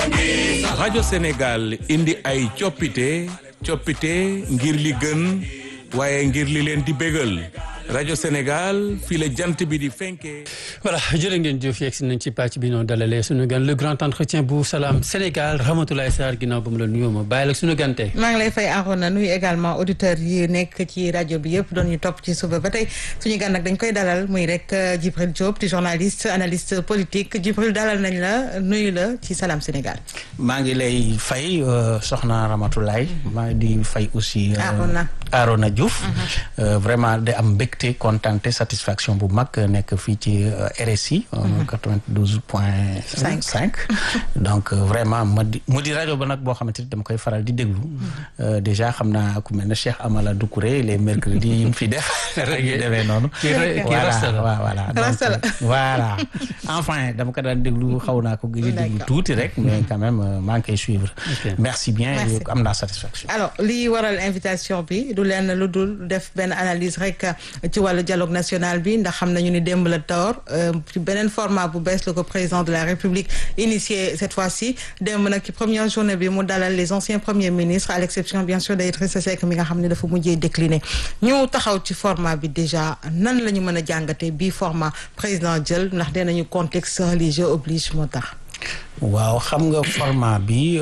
rajo Sénégal indi ay coppite coppite ngir li gën waaye ngir li leen di bégal rajo Sénégal fii la jant bi di fenkee. voilà jërë ngeen jëf yegg si nañ ci pàcc bi noonu dalalee suñu gan le grand entretien bu salaam Sénégal Ramatoulaye Sarr ginnaaw ba mu la nuyoo ma bàyyi la suñu gante maa ngi lay fay Arona nuyu également auditeurs yi nekk ci rajo bi yëpp doon ñu topp ci suba ba tey suñu gan nag dañ koy dalal muy rek Djibril Diop di journaliste analyste politique Djibril dalal nañ la nuyu la ci salaam Sénégal. maa ngi lay fay soxna Ramatoulaye maa ngi di fay aussi. Arona Arona Diouf. vraiment de am mbégte contenté satisfaction bu mag nekk fii ci RSI. 92 point 5. donc vraiment ma di mu di rajo ba nag boo xamante ni dama koy faral di déglu. déjà xam naa ku mel ne Cheikh Amala Doucouré les mercredis yi mu fi def. rek yu demee noonu. voilà voilà donc voilà enfin dama ko daan déglu xaw naa ko gëj a déglu tuuti rek. mais quand même maa ngi koy suivre. merci bien am naa satisfaction. alors li waral invitation bi du leen lu dul def benn analyse rek ci wàllu dialogue national bi ndax xam nañu ni démb la toor ci beneen format bu bees la ko président de la république initié cette fois-ci démb nag ci première journée bi mu dalal les anciens premiers ministres à l'exception bien sûr d'Idrissa Seck mi nga xam ne dafa mujjee décliné ñu taxaw ci format bi déjà nan la ñu mën a jàngatee bii format président jël ndax dinañu contexte religieux oblige moo tax. waaw xam nga format bi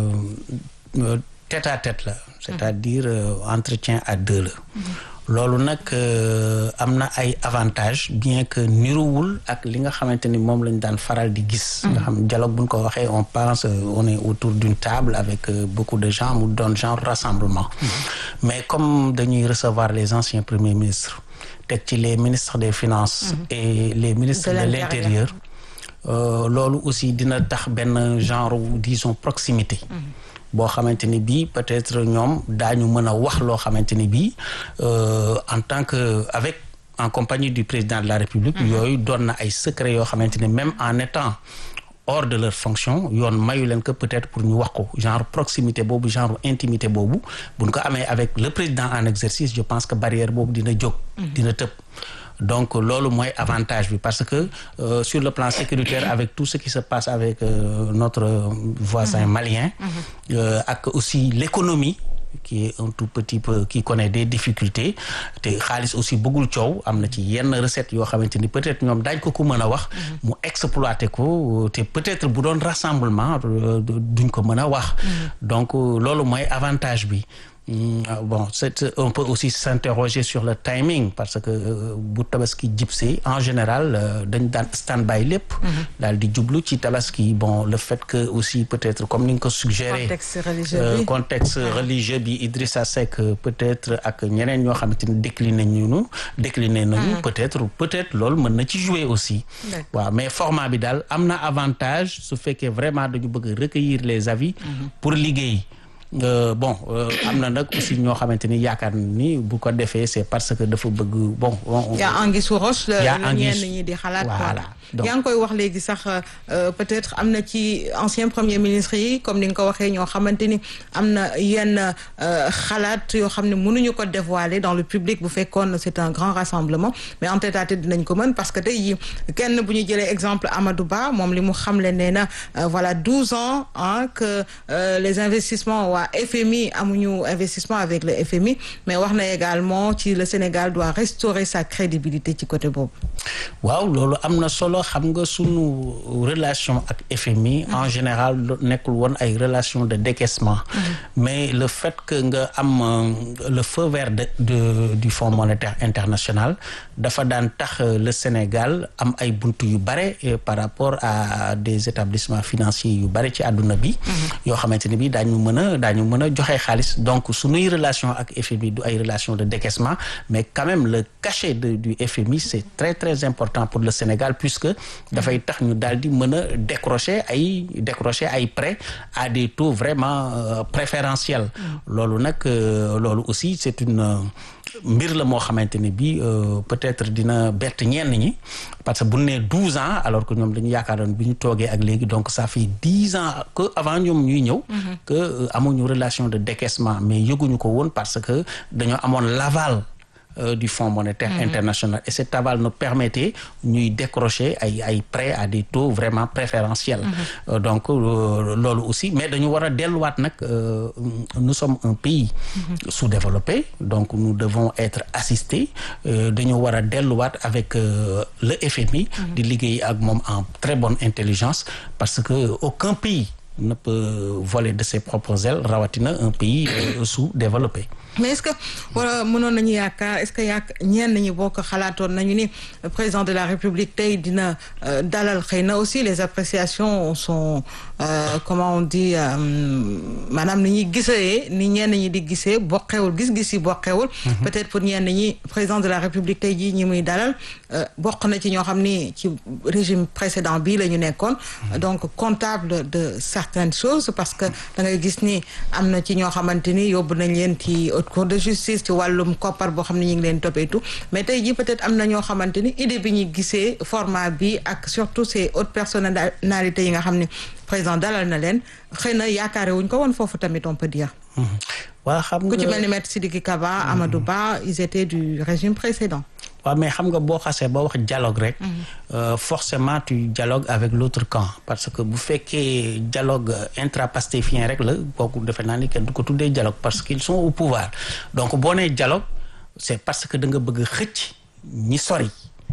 tête à tête la. c'est-à-dire entretien à deux la. loolu nag am na ay avantages bien que niruwul ak li nga xamante ni moom lañ daan faral di gis. nga xam dialogue buñ ko waxee on pense on est autour d'une table avec beaucoup de gens mu doon genre rassemblement. mais comme dañuy recevoir les anciens premiers ministres teg ci les ministres des finances. et les ministres de l'intérieur. loolu aussi dina tax benn genre disons proximité. boo xamante ni bii peut-être ñoom daañu mën a wax loo xamante ni bii en tant que avec en compagnie du président de la République yooyu doon na ay secret yoo xamante ni même en étant hors de leur fonction yoon mayu leen que peut-être pour ñu wax ko genre proximité boobu genre intimité boobu buñ ko amee avec le président en exercice je pense que barrière boobu dina jóg dina tëb donc loolu mooy avantage bi parce que euh, sur le plan sécuritaire avec tout ce qui se passe avec euh, notre voisin malien euh, ak aussi l'économie qui est un tout petit peu qui connaît des difficultés te xaalis aussi bëggul coow am na ci yenn recettes yoo xamante ni peut-être ñoom daañ ko ko mën a wax mu exploiter ko te peut-être bu doon rassemblement duñ ko mën a wax donc loolu mooy avantage bi Mmh, bon c'est on peut aussi s'interroger sur le timing parce que bu tabaski jibsee en général dañ daan stand-by lépp daal di jublu ci tabaski bon le fait que aussi peut-être comme ni nga ko suggéré contexte religieux bi contexte religieux bi Idrissa Seck peut-être ak ñeneen ñoo xamante ni décliné ñu décliné nañu peut-être peut-être loolu mën na ci jouer aussi waaw mais format bi daal am na avantage su fekkee vraiment dañu bëgg recueillir les avis pour liggéey Euh, bon am na nag aussi ñoo xamante ni yaakaar ni bu ko defee c'est parce que dafa bëgg bon. y a anguille sous roche. y a la ñenn ñi di xalaat. voilà donc yaa ngi koy wax léegi sax peut-être am na ci ancien premier ministre yi comme ni nga ko waxee ñoo xamante ni am na yenn xalaat yoo xam ne mënuñu ko dévoiler dans le public bu fekkoon c'est un grand rassemblement mais en tête à tête dinañ ko mën parce que tey jii kenn bu ñu jëlee exemple Amadou Ba moom li mu xamle nee na voilà douze ans ah que les investissements waa FMI amuñu investissement avec le FMI mais wax na également ci le Sénégal doit restaurer sa crédibilité ci côté boobu. waaw loolu am na solo xam nga sunu relation ak FMI. en général nekkul woon ay relation de décaissement. mais le fait que nga am le feu vert de, de du Fonds monétaire international dafa daan tax le Sénégal am ay buntu yu bare par rapport à des établissements financiers yu bare ci àdduna bi. yoo xamante ni bi daañu mën a daañu mën a joxe xaalis donc sunuy relation ak FMI du ay relation de décaissement mais quand même le cachet de du FMI c'est très très important pour le Sénégal puisque dafay tax ñu daal di mën a décrocher ay décrocher ay prêts à des taux vraiment euh, préférentiels loolu nag loolu aussi c'est une mbir la moo xamante ne bi peut-être dina bett ñenn ñi parce que bu nee douze ans alors que ñoom dañu yaakaaroon bi ñu toogee ak léegi donc ça fait dix ans que avant ñoom ñuy ñëw que amuñu relation de décaissement mais yëguñu ko woon parce que dañoo amoon l'aval euh, du Fonds monétaire international et cet aval nous permettait ñuy décrocher ay ay prêts à des taux vraiment préférentiels Euh, donc euh, loolu aussi mais dañu war a delluwaat nag euh, nous sommes un pays sous-développé donc nous devons être assistés euh, dañu war a delluwaat avec euh, le FMI di liggéey ak moom en très bonne intelligence parce que aucun pays ne peut voler de ses propres ailes rawatina un pays euh, sous-développé mais est-ce que wala mënoon nañu yaakaar est-ce que yaak ñenn ñi boo ko xalaatoon nañu ni président de la République tey dina euh, dalal xëy na aussi les appréciations sont euh, comment on dit euh, maanaam ni ñuy gisee ni ñenn ñi di gisee bokkewul gis-gis yi bokkewul peut-être pour ñenn ñi président de la République tey jii ñi muy dalal euh, bokk na ci ñoo xam ni ci régime précédent bii la ñu nekkoon donc comptable de certaines choses parce que da ngay gis ni am na ci ñoo xamante ni yóbbu nañ leen ci haute cour de justice ci wàllum koppar boo xam ne ñu ngi leen toppee tout mais tey jii peut-être am na ñoo xamante ni idée bi ñu gisee format bi ak surtout ces hautes personnalités yi nga xam ne président dalal na leen xëy na yaakaare wuñ ko woon foofu tamit on peut dire waa xam ku ci nga mel ni maître Sidiki Kaba Amadou Ba ils étaient du régime précédent waaw mais xam nga boo xasee ba wax dialogue rek euh, forcément tu dialogues avec l'autre camp parce que bu fekkee dialogue intrapastéfien rek la kooku defe naa ni kenn du ko tuddee dialogue parce qu'ils sont au pouvoir donc boo nee dialogue c'est parce que da nga bëgg xëcc ñi sori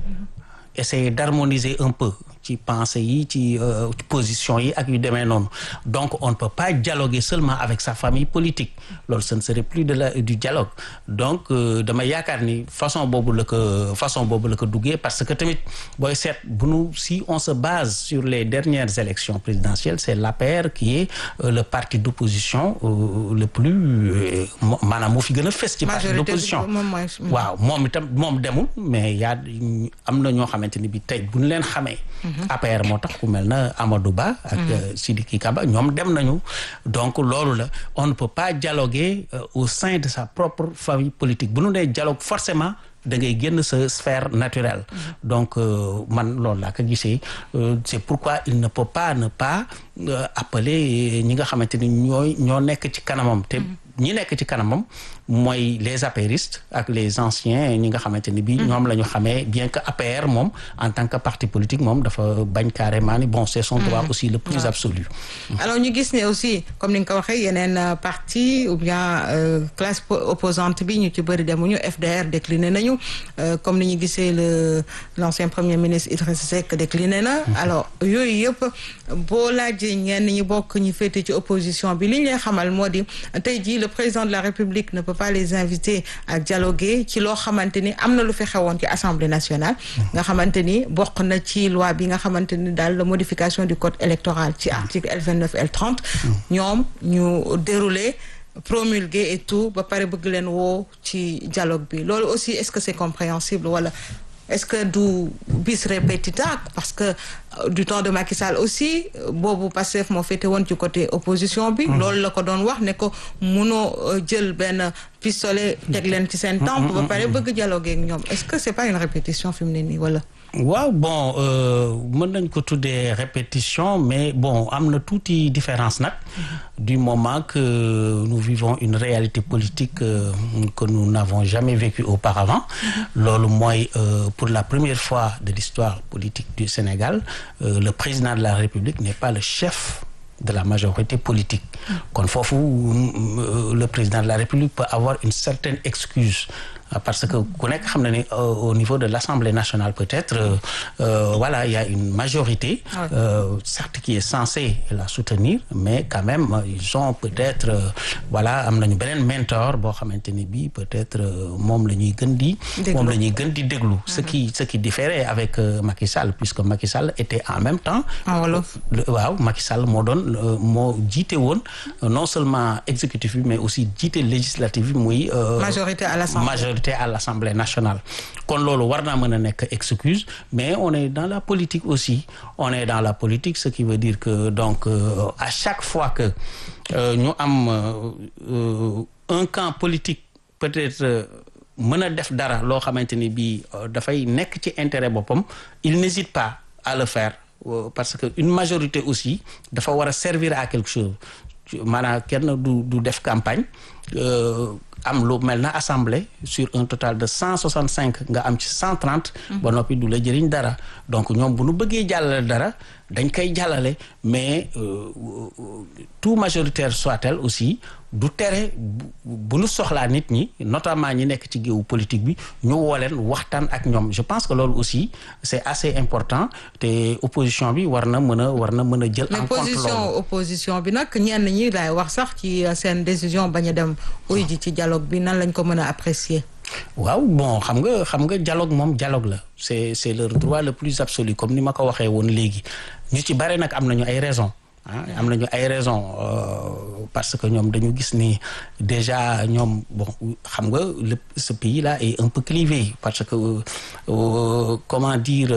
essayer d'harmoniser un peu ci pensée yi ci euh, position yi ak yu demee noonu donc on ne peut pas dialoguer seulement avec sa famille politique loolu ce ne serait plus de la du dialogue donc euh, dama yaakaar ni façon boobu la ko façon boobu la ko duggee parce que tamit booy seet bu nu si on se base sur les dernières élections présidentielles c'est l'APR qui est euh, le parti d'opposition euh, le plus euh, mo- maanaam moo fi gën a fës ci parti Majorité d'opposition bi moom mooy waaw moom itam moom demul mais yaa am na ñoo xamante ni bi tey bu ñu leen xamee APR moo tax ku mel na Amadou Ba ak euh, Sidiki Kaba ñoom dem nañu donc loolu la on ne peut pas dialoguer euh, au sein de sa propre famille politique bu ñu nee dialogue forcément da ngay génn sa sphère naturelle donc euh, man loolu laa ko gisee euh, c'est pourquoi il ne peut pas ne pas euh, appeler ñi nga xamante ni ñooy ñoo nekk ci kanamam te ñi nekk ci kanamam mooy les apéristes ak les anciens ñi nga xamante ni bii ñoom la ñu xamee bien que APR moom en tant que parti politique moom dafa bañ carrément ni bon c'est son droit aussi le plus absolu alors ñu gis ne aussi comme ni nga ko waxee yeneen euh, parti ou bien euh, classe po- opposante bi ñu ci bëri demuñu FDR décliné nañu euh, comme ni ñu gisee le l'ancien premier ministre Idriss Seck décliné na alors yooyu yëpp boo laajee ñenn ñi bokk ñi féete ci opposition bi li ñu lay xamal moo di tey jii le président de la République ne peut pas les inviter à dialoguer ci loo xamante ni am na lu fi xewoon ci Assemblée nationale nga xamante ni bokk na ci loi bi nga xamante ni daal la modification du code électoral ci article L29 L30 ñoom ñu déroulé promulgué et tout ba pare bëgg leen woo ci dialogue bi loolu aussi est-ce que c'est compréhensible wala est-ce que du bis repetita parce que euh, du temps de Macky Sall aussi euh, boobu Pastef moo féete woon ci côté opposition bi loolu la ko doon wax ne ko munoo euh, jël benn pistolet teg leen ci seen tempe ba pare bëgg dialoguer ak ñoom est-ce que c'est pas une répétition fi mu ne nii wala waaw bon euh, mën nañ ko tuddee répétition mais bon am na tuuti différence nag du moment que nous vivons une réalité politique euh, que nous n'avons jamais vécue auparavant loolu mooy euh, pour la première fois de l'histoire politique du Sénégal euh, le président de la République n'est pas le chef de la majorité politique kon foofu euh, le président de la République peut avoir une certaine excuse Euh, parce que ku nekk xam na ni euh, au niveau de l'Assemblée nationale peut-être euh, euh, voilà il y a une majorité Ouais. euh, certes qui est censée la soutenir mais quand même euh, ils ont peut-être euh, voilà am nañu beneen mentor boo xamante ni bii peut-être euh, moom la ñuy gën di Déglu. moom la ñuy gën di déglu ce qui ce qui différait avec euh, Macky Sall puisque Macky Sall était en même temps en wolof le- waaw Macky Sall moo doon euh, moo jiite woon euh, non seulement exécutif bi mais aussi jiite législatif bi muy euh, Majorité à l'Assemblée. majorité à l'Assemblée nationale kon loolu war naa mën a nekk excuse mais on est dans la politique aussi on est dans la politique ce qui veut dire que donc euh, à chaque fois que euh, ñu am euh, euh, un camp politique peut-être euh, mën a def dara loo xamante ni bii euh, dafay nekk ci intérêt boppam il n'hésite pas à le faire euh, parce que une majorité aussi dafa war a servir à quelque chose maanaam kenn du du def campagne am lu mel na assemblée sur un total de cent soixante cinq nga am ci cent trente ba noppi du la jëriñ dara donc ñoom bu nu bëggee jàllale dara dañ koy jàllale mais tout majoritaire soit-elle aussi du tere bu nu soxlaa nit ñi notamment ñi nekk ci géewu politique bi ñu woo leen waxtaan ak ñoom je pense que loolu aussi c'est assez important te opposition bi war na mën a war na mën a jël en compte position opposition bi nag ñenn ñi laay wax sax ci seen décision bañ a dem uy ji ci dialogue bi nan lañ ko mën a apprécier waaw bon xam nga xam nga dialogue moom dialogue la c'est c'est leur droit le plus absolu comme ni ma ko waxee woon léegi ñu ci bare nag am nañu ay raisons ah am nañu ay raisons parce que ñoom dañu gis ni déjà ñoom bon xam nga le ce pays là est un peu clivé parce que euh, comment dire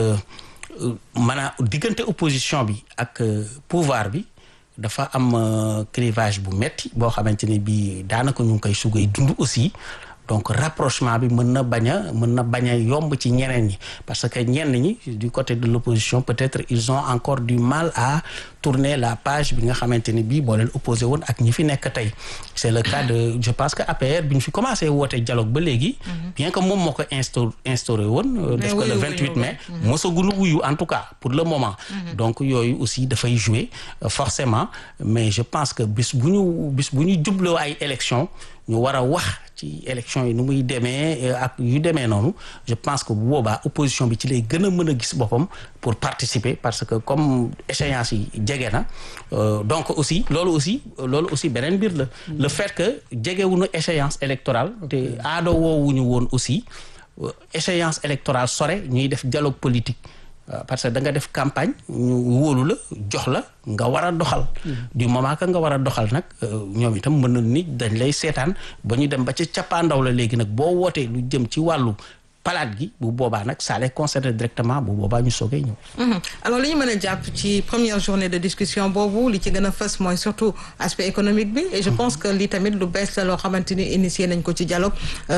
maanaam diggante opposition bi ak pouvoir bi dafa am clivage bu metti boo xamante ni bii daanaka ñu ngi koy sugay dund aussi donc rapprochement bi mën na bañ a mën na bañ a yomb ci ñeneen ñi parce que ñenn ñi du côté de l'opposition peut-être ils ont encore du mal à tourner la page bi nga xamante ni bii boo leen opposé woon ak ñi fi nekk tey c'est le cas de je pense que APR bi ñu fi commencé woote dialogue ba léegi bien que moom moo ko insto instauré woon def ko le 28 mai mosagunu wuyu en tout cas pour le moment donc yooyu aussi dafay jouer forcément mais je pense que bis bu ñu bis bu ñu jubloo ay élections ñu war a wax ci élection yi nu muy demee ak yu demee noonu je pense que bu boobaa opposition bi ci lay gën a mën a gis boppam pour participer parce que comme échéance yi jege na donc aussi loolu aussi loolu aussi beneen mbir la le fait que jegewuñu échéance électorale te aado woowuñu woon aussi échéance électorale sore ñuy def dialogue politique parce que da nga def campagne ñu wóolu la jox la nga war a doxal du moment que nga war a doxal nag ñoom itam mën na nit dañ lay seetaan ba ñu dem ba ca cappaandaw la léegi nag boo wootee lu jëm ci wàllu palaat gi bu boobaa nag ça les concerne directement bu boobaa ñu soogee ñëw. alors li ñu mën a jàpp ci première journée de discussion boobu li ci gën a fës mooy surtout aspect économique bi et je pense que lii tamit lu bees la loo xamante ni initié nañ ko ci dialogue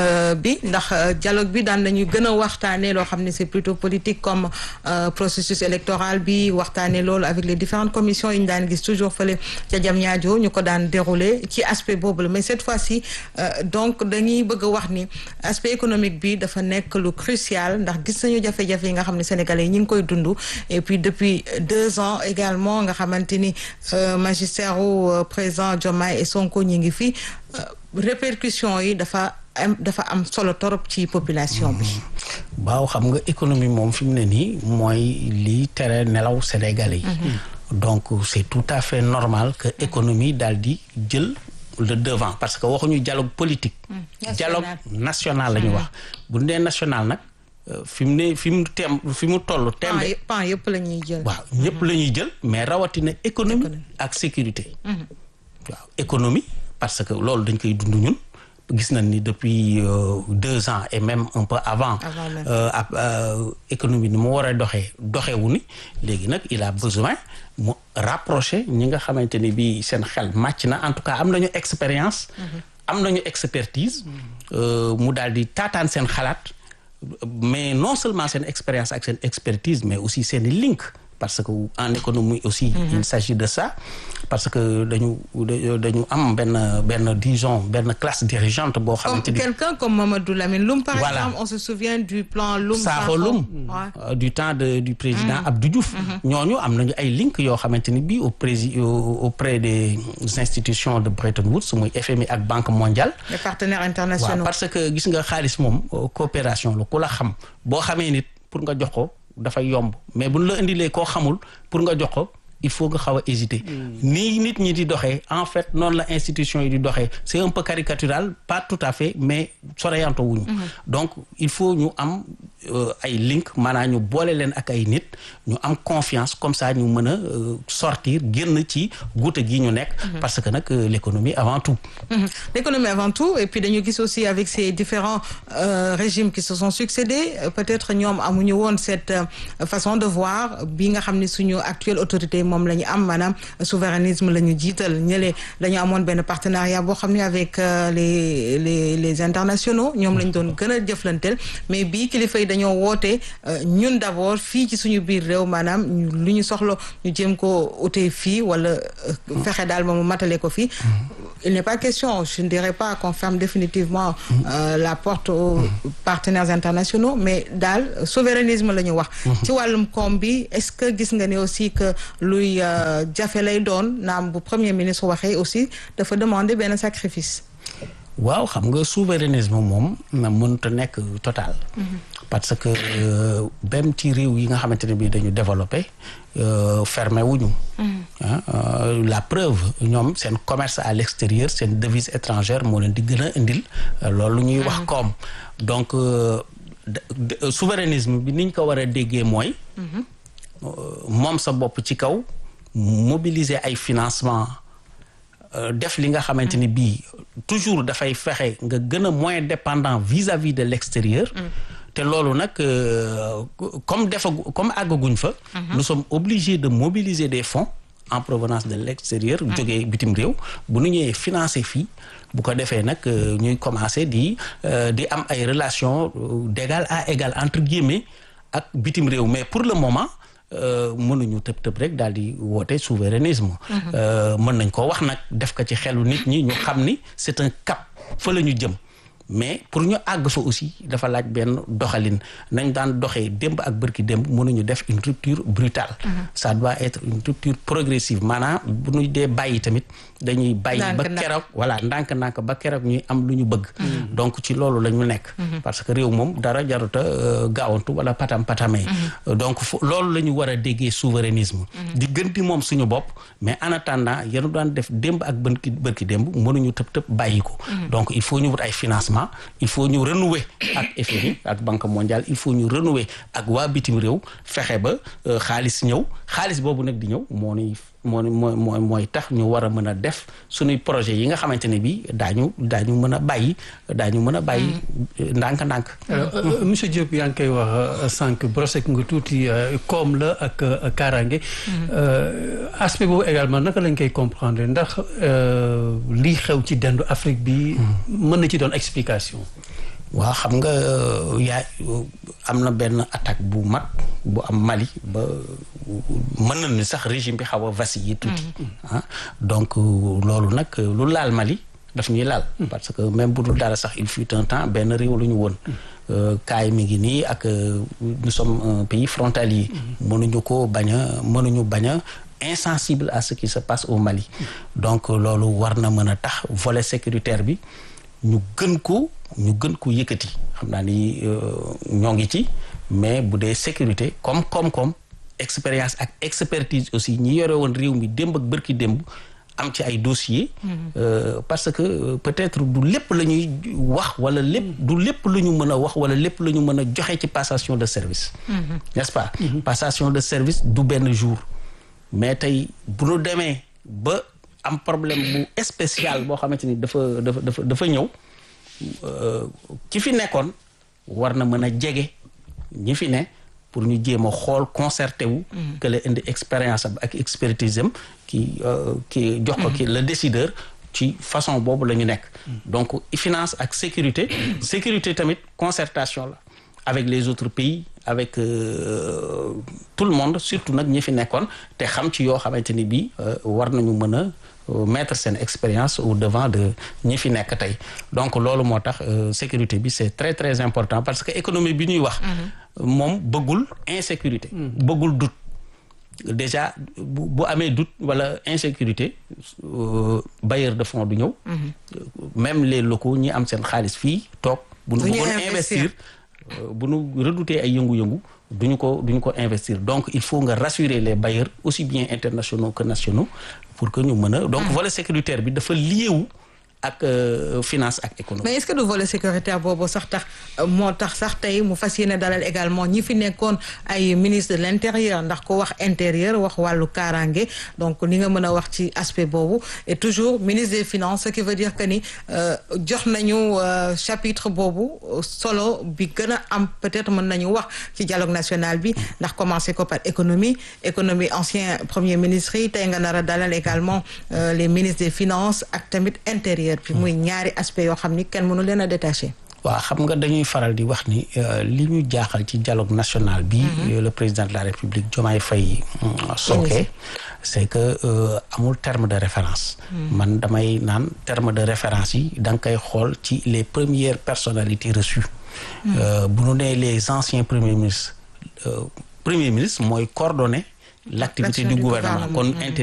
bi ndax dialogue bi daan nañu gën a waxtaanee loo xam ne c'est plutôt politique comme processus électoral bi waxtaanee loolu avec les différentes commissions yi ñu daan gis toujours fële ca Diamniadio ñu ko daan dérouler ci aspect boobu la mais cette fois-ci donc dañuy bëgg a wax ni aspect économique bi dafa nekk lu crucial ndax gis nañu jafe-jafe yi nga xam ne sénégalais yi ñu ngi koy dund et puis depuis deux ans également nga xamante ni magistère u président Diomaye et Sonko ñi ngi fi répercussions yi dafa am dafa am solo torop ci population bi waaw xam nga économie moom fi mu ne nii mooy lii tere nelaw sénégalais yi donc c'est tout à fait normal que économie daal di jël le devant parce que waxuñu dialogue politique dialogue national la ñu wax bu ñu nee national nag fi mu ne fi mu tem fi mu toll tembe pan yëpp la ñuy jël waaw ñëpp la ñuy jël mais rawatina économie ak sécurité waaw économie parce que loolu dañ koy dund ñun gis nañ ni depuis deux ans et même un peu avant ab économie ni mu war a doxee doxewu ni léegi nag il a besoin mu rapprocher ñi nga xamante ni bii seen xel màcc na en tout cas am nañu expérience am nañu expertise mu daal di taataan seen xalaat mais non seulement seen expérience ak seen expertise mais aussi seen link parce que en économie aussi il s'agit de ça parce que dañu dañu am benn benn disons benn classe dirigeante boo xamante ni quelqu'un comme Mamadou Lamine Loum par Voilà. exemple on se souvient du plan Loum Sakho Loum Ouais. du temps de du président Abdou Diouf ñooñu am nañu ay link yoo xamante ni bii au prési au- auprès des institutions de Bretton Woods muy FMI ak Banque mondiale les partenaires waaw internationaux parce que gis nga xaalis moom euh, coopération la ku la xam boo xamee nit pour nga jox ko dafay yomb mais buñ la indilee koo xamul pour nga jox ko il faut nga xaw a hésiter nii nit ñi di doxee en fait noonu la institution yi di doxee c'est un peu caricatural pas tout à fait mais soreyanto wuñu donc il faut ñu am euh, ay link maanaam ñu boole leen ak ay nit ñu am confiance comme ça ñu mën a euh, sortir génn ci guute gi ñu nekk parce que nag euh, l'économie avant tout Mhm. L'économie avant tout et puis dañu gis aussi avec ces différents euh, régimes qui se sont succédés euh, peut-être ñoom amuñu woon cette euh, façon de voir bi nga xam ne suñu actuelle autorité moom la ñu am maanaam souverainisme la ñu jiital ñële dañu amoon benn partenariat boo xam ne avec euh, les les les internationaux ñoom lañ doon gën a jëflanteel mais bii kilifa yi dañu dañoo woote ñun d'abord fii ci suñu biir réew maanaam lu ñu soxla ñu jéem ko utee fii wala fexe daal moom matale ko fii il n'est pas question je ne dirais pas qu'on ferme définitivement euh, la porte aux partenaires internationaux mais daal souverainisme la ñu wax ci wàllum koom bi est-ce que gis nga ni aussi que luy jafe lay doon naam bu premier ministre waxee aussi dafa demander benn sacrifice waaw xam nga souverainisme moom na mënut a nekk total parce que même ci réew yi nga xamante ne bii dañu développé fermé wuñu la preuve ñoom seen commerce à l'extérieur seen devise étrangère moo leen di gën a indil loolu ñuy wax koom donc souverainisme bi niñ ko war a déggee mooy moom sa bopp ci kaw mobiliser ay financement def li nga xamante ni bii toujours dafay fexe nga gën a moins dépendant vis-à-vis de l'extérieur te loolu nag comme defagu comme àggaguñ fa nous sommes obligés de mobiliser des fonds en provenance de l'extérieur jógee bitim réew bu nu ñëwee financer fii bu ko defee nag ñuy commencer di di am ay relations d'égal à égal entre guillemets ak bitim réew mais pour le moment mënuñu tëb tëb rek daal di woote souverainisme mën nañ ko wax nag def ko ci xelu nit ñi ñu xam ni c'est un cap fa la ñu jëm mais pour ñu àgg fa aussi dafa laaj benn doxalin nañ daan doxee démb ak bërki démb mënuñu def une rupture brutale ça doit être une rupture progressive maanaam bu ñu dee bàyyi tamit dañuy bàyyi ba keroog voilà ndànk-ndànk ba keroog ñuy am lu ñu bëgg donc ci loolu la ñu nekk parce que réew moom dara jaruta gaawantu wala patam patamee donc fu loolu la ñu war a déggee souverainisme di gën di moom suñu bopp mais en attendant yenu daan def démb ak bërki bërki démb mënuñu tëb tëb bàyyi ko donc il faut ñu wut ay financement il faut ñu renouer ak FMI ak Banque mondiale il faut ñu renouer ak waa bitim réew fexe ba xaalis ñëw xaalis boobu nag di ñëw moo nuy moo mooy mooy mooy tax ñu war a mën a def suñuy projet yi nga xamante ne bii daañu daañu mën a bàyyi daañu mën a bàyyi ndànk-ndànk. alors monsieur Diop yaa ngi koy wax sànq brosé nga tuuti koom la ak kaaraange. aspect boobu également naka lañ koy comprendre ndax lii xew ci dendu Afrique bi. mën na ci doon explication. waaw xam nga yaa am na benn attaque bu mag bu am Mali ba mën na ni sax régime bi xaw a vaciller tuuti ah donc loolu nag lu laal Mali daf ñuy laal parce que même bu dul dara sax il fut un temps benn réew lu ñu woon kaay mi ngi nii ak nous sommes un pays frontalier mënuñu ko bañ a mënuñu bañ a insensible à ce qui se passe au Mali donc loolu war na mën a tax volet sécuritaire bi ñu gën ko ñu gën ko yëkkati xam naa ni ñoo ngi ci mais bu dee sécurité comme comme comme expérience ak expertise aussi ñi yore woon réew mi démb ak bërki démb am ci ay dossiers. parce que peut-être du lépp la ñuy wax wala lépp du lépp lu ñu mën a wax wala lépp lu ñu mën a joxe ci passation de service. n'est-ce pas. passation de service du benn jour. mais tey bu ñu demee ba am problème bu spécial boo xamante ni dafa dafa dafa dafa ñëw. ki fi nekkoon war na mën a jege ñi fi ne pour ñu jéem a xool concerté wu. que la indi expérience am ak expertise am ki ki jox ko ki le décideur ci façon boobu la ñu nekk. donc finance ak sécurité. sécurité tamit concertation la avec les autres pays avec euh, tout le monde surtout nag ñi fi nekkoon te xam ci yoo xamante ni bii war nañu mën a. mettre seen expérience au devant de ñi fi nekk tey donc loolu moo tax sécurité bi c'est très très important parce que économie bi ñuy wax moom bëggul insécurité bëggul doute déjà bu bu amee doute wala insécurité bailleur de fonds du ñëw même les locaux ñi am seen xaalis fii toog bu ñu bëggoon investir bu ñu redouter ay yëngu-yëngu duñu ko duñu ko investir donc il faut nga rassurer les bailleurs aussi bien internationaux que nationaux pour que ñu mën a donc volet sécuritaire bi dafa liéwu ak finance ak économie. mais est-ce que du volet sécuritaire boobu sax tax moo tax sax tey mu fas yéene dalal également ñi fi nekkoon ay ministre de l'intérieur ndax ko wax intérieur wax wàllu kaaraange donc li nga mën a wax ci aspect boobu et toujours ministre des finances ce qui veut dire que ni jox nañu chapitre boobu solo bi gën a am peut-être mën nañu wax ci dialogue national bi ndax commencé ko par économie économie ancien premier ministre yi tey nga nar a dalal également les ministres des finances ak tamit intérieur. puis muy ñaari aspect yoo xam ni kenn mënu leen a détaché. waaw xam nga dañuy faral di wax ni li ñu jaaxal ci dialogue national bi le président de la république Diomaye Faye sooke c'est que amul terme de référence man damay naan terme de référence yi da nga koy xool ci les premières personnalités reçues bu ñu nee les anciens premiers ministres premier ministre mooy coordonner l'activité du gouvernement kon